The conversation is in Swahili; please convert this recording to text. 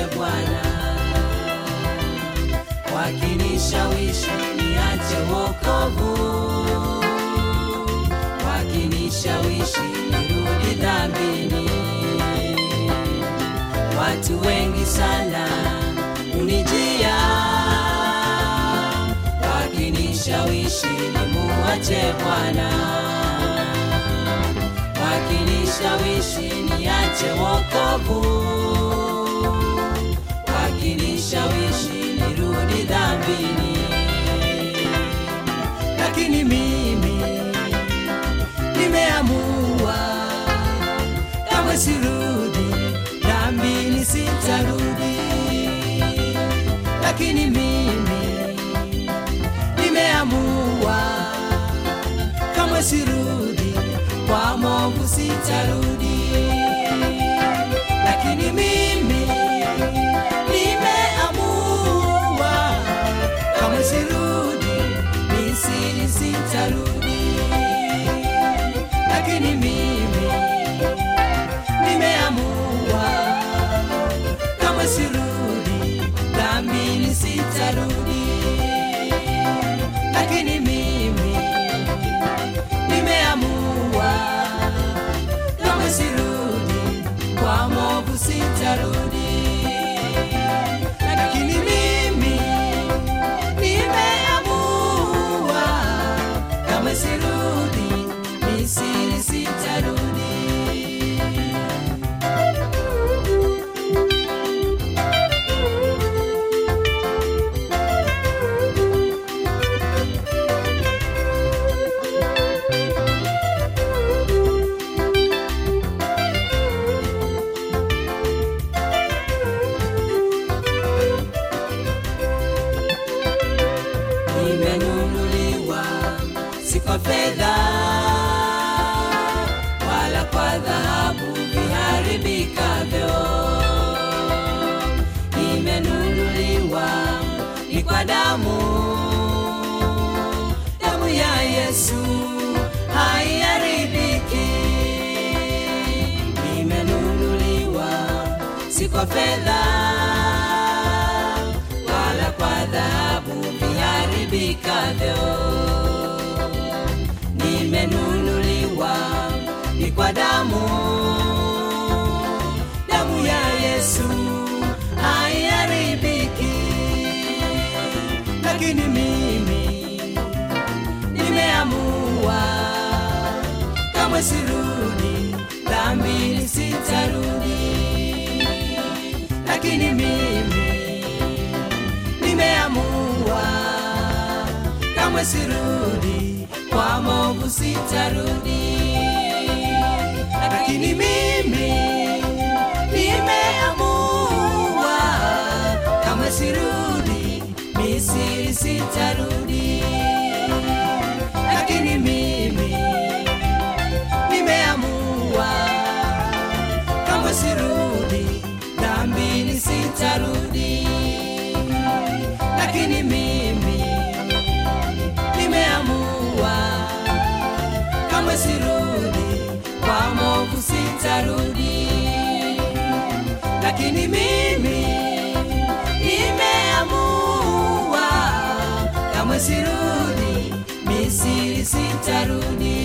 Bwana, wakinishawishi niache wokovu, wakinishawishi nirudi dhambini. Watu wengi sana unijia, wakinishawishi nimuache Bwana, wakinishawishi niache wokovu, wakinishawishi nirudi dhambini, lakini mimi nimeamua kamwe sirudi dhambini, sitarudi. Lakini mimi nimeamua kamwe sirudi kwa movu, sitarudi. Lakini mimi nimeamua kamwe sirudi Misri, sitarudi. Lakini mimi nimeamua kama sirudi dhambini, sitarudi. Lakini mimi nimeamua kama sirudi kwa movu, sitarudi. Lakini mimi nimeamua kama sirudi Misri, sitarudi. nimenunuliwa si kwa fedha wala kwa dhahabu viharibikavyo, nimenunuliwa ni kwa damu, damu ya Yesu haiharibiki. Nimenunuliwa si kwa fedha wala kwa dhahabu viharibikavyo. Nimenunuliwa ni kwa damu, damu ya Yesu haiharibiki. Lakini mimi nimeamua kamwe sirudi dhambini, sitarudi. Lakini mimi nimeamua kamwe sirudi kwa movu, sitarudi. Lakini mimi nimeamua kamwe sirudi Misri, sitarudi. Lakini mimi nimeamua kamwe sirudi dhambini, sitarudi. Lakini mimi nimeamua kamwe sirudi kwa movu, sitarudi. Lakini mimi nimeamua kamwe sirudi Misri, sitarudi.